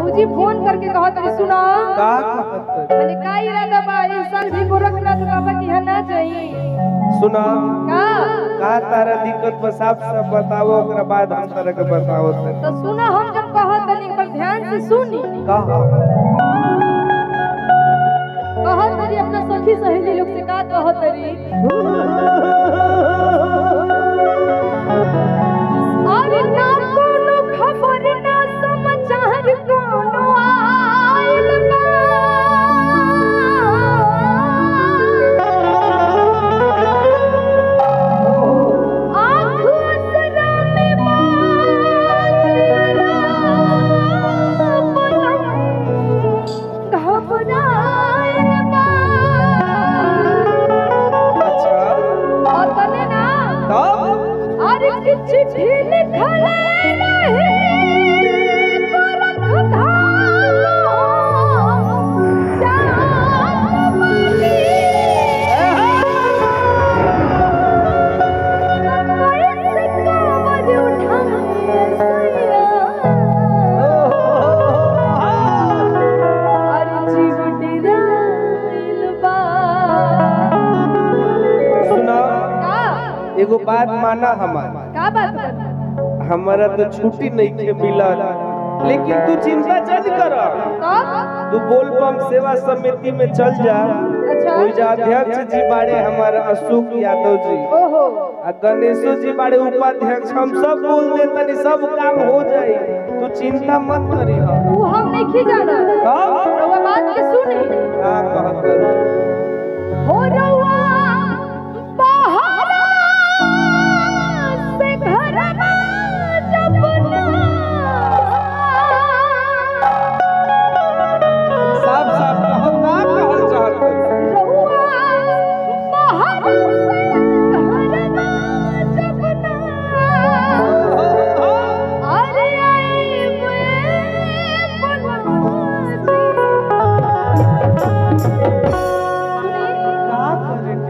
भौजी फोन करके कहत रही सुना का कहत मैंने का इरादा बा इस साल भी गोरखनाथ बाबा के यहाँ ना जाई सुना का का तारा दिक्कत बा साफ साफ बताओ ओकरा बाद हम तारा के बताओ तो सुना हम जब कहत तनी एक बार ध्यान से सुनी का कहत तरी अपना सखी सहेली लोग से का कहत तरी अरे ना कोनो खबर ना समाचार कोनो आइल बा आँख असरा में बाजरा पलम घबराइल बा अच्छा और तने ना तब अरे किछ भी लिखल नहीं गोरख धाम जाम बनी। कैसे कांवर उठाए सैया? अरे जीव डेराइल बा। सुना का? एगो बात माना हमार का बात बा? हमारा तो छुट्टी नहीं के मिलल लेकिन तू चिंता चल कर कब? तू बोलबम सेवा समिति में चल जा अच्छा कोई जा अध्यक्ष जी बाड़े हमारा अशोक यादव जी ओहो आ गणेशो जी बाड़े उपाध्यक्ष हम सब बोल दे तनी सब काम हो जाई तू चिंता मत करी ऊ हम नहीं जाना तब रउआ बात के सुनी का कहत हो रउआ बहरा से घरवा जब ना साफ साफ कहो का कहल चाहत रउआ बहरा से घरवा जब ना अरे आई का करे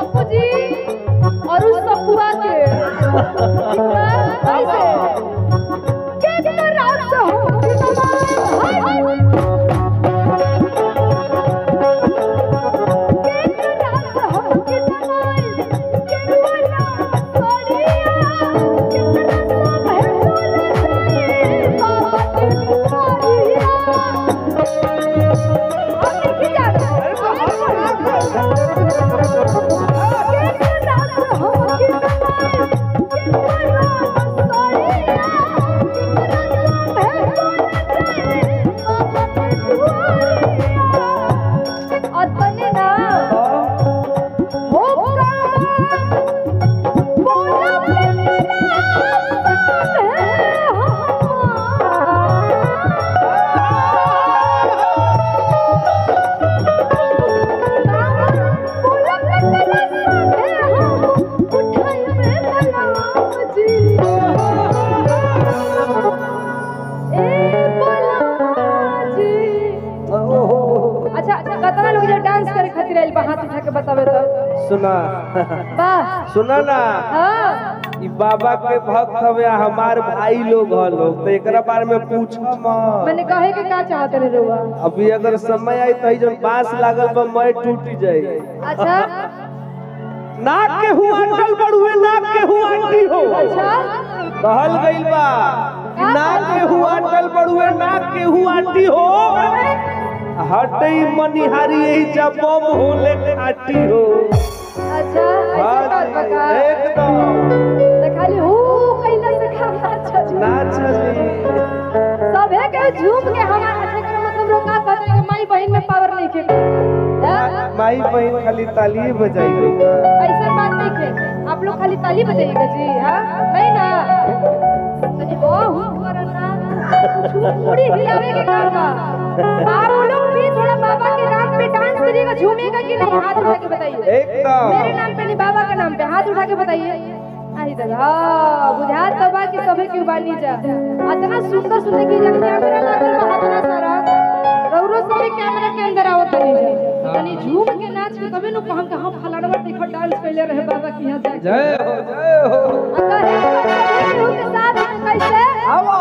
पप्पू जी और उस सपुआ के कैसे के के रात हो कि हाय हाय के के रात हो कि तमाय के रुआना सोरिया कितना सब है बोले बाबा के दुआरिया हम नहीं जाना अच्छा अच्छा कतना लोग जो डांस करे खातिर आइल बा हाथ उठा के बतावे तो सुना वाह सुना ना हां ई बाबा के भक्त हवे आ हमार भाई लोग ह लोग तो एकरा बारे में पूछ मत मैंने कहे के का चाहत रे रुआ अभी अगर समय आई तो जन बांस लागल बा मैं टूट जाई अच्छा नाक के हुआ अटल बड़ुए नाक के हुआ आंटी हो अच्छा कहल गइल बा कि नाक के हुआ अटल बड़ुए नाक के हुआ आंटी हो हटई मनिहारी यही जब बम होले खाटी हो अच्छा ऐसा हाँ बात जी, बता एकदम तो खाली हु कैला से खाना चली ना चली सब है के झूम के हमारा अच्छा करे मतलब लोग का कहते हैं कि माई बहन में पावर नहीं के हैं? माई बहन खाली ताली बजाई गई ऐसा बात नहीं के आप लोग खाली ताली बजाइएगा जी हाँ नहीं ना तनी हो हूँ करना पूरी हिलावे के काम बा आप लोग भी थोड़ा बाबा के नाम पे डांस करिएगा झूमेगा कि नहीं हाथ उठा के बताइए मेरे एकदम नाम पे नहीं बाबा के नाम पे हाथ उठा के बताइए आई दादा हाँ बुझात तो बा कि सभे के बानी जा इतना सुंदर सुंदर की जब कैमरा लागल बा इतना सारा रौरो सभे कैमरा के अंदर आवत नहीं जा तनी झूम के नाच के तबे नु कहम के हम फलानवा देखो डांस कइले रहे बाबा के यहाँ जाके जय हो जय हो अगर एक लोग के साथ कैसे आवो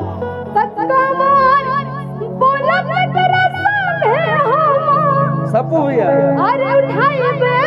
सत्कमर बोलब न तेरा सामने हम सपू भैया अरे उठाइबे